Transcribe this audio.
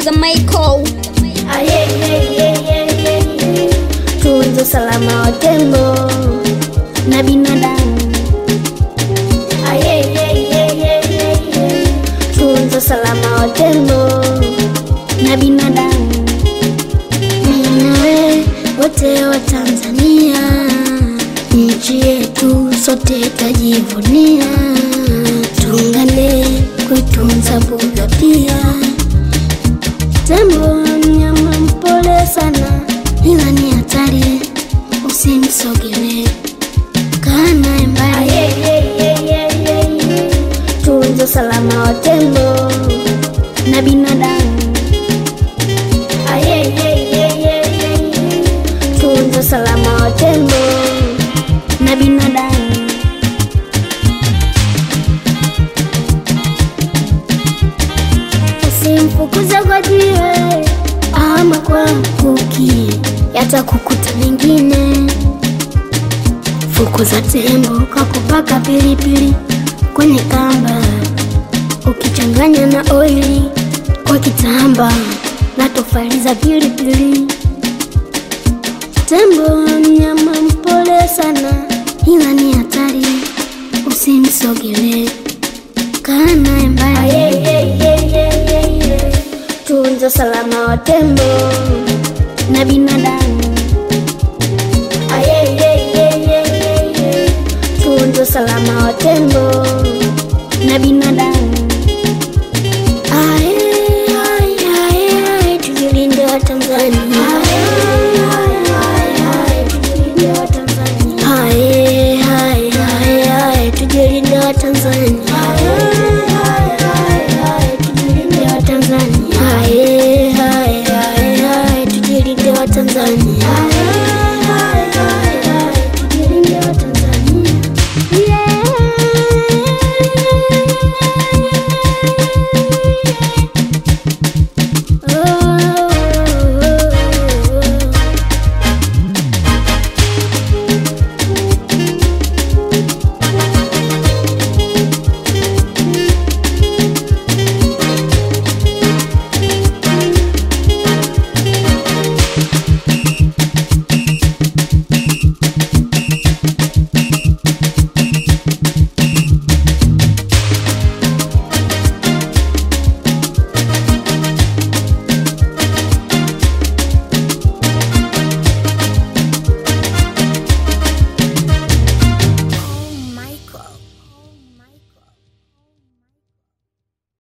producer Michael. tunza salama wa tembo na binadamu tunza salama wa tembo na binadamu mimi nawe wote wa Tanzania nchi yetu sote tajivunia tuungane kuitunza mbuga pia tembo mnyama mpole sana ila ni hatari usimsogelee kaa naye mbali tunza salama wa tembo na binadamu tunza salama wa tembo na binadamu usimfukuze kwa jiwe ama kwa mkuki yatakukuta mengine fukuza tembo kwa kupaka pilipili kwenye kamba ukichanganya na oili kwa kitamba na tofali za pilipili tembo mnyama mpole sana ila ni hatari usimsogelee kaa naye mbali tunza salama wa tembo na binadamu tunza salama wa tembo na binadamu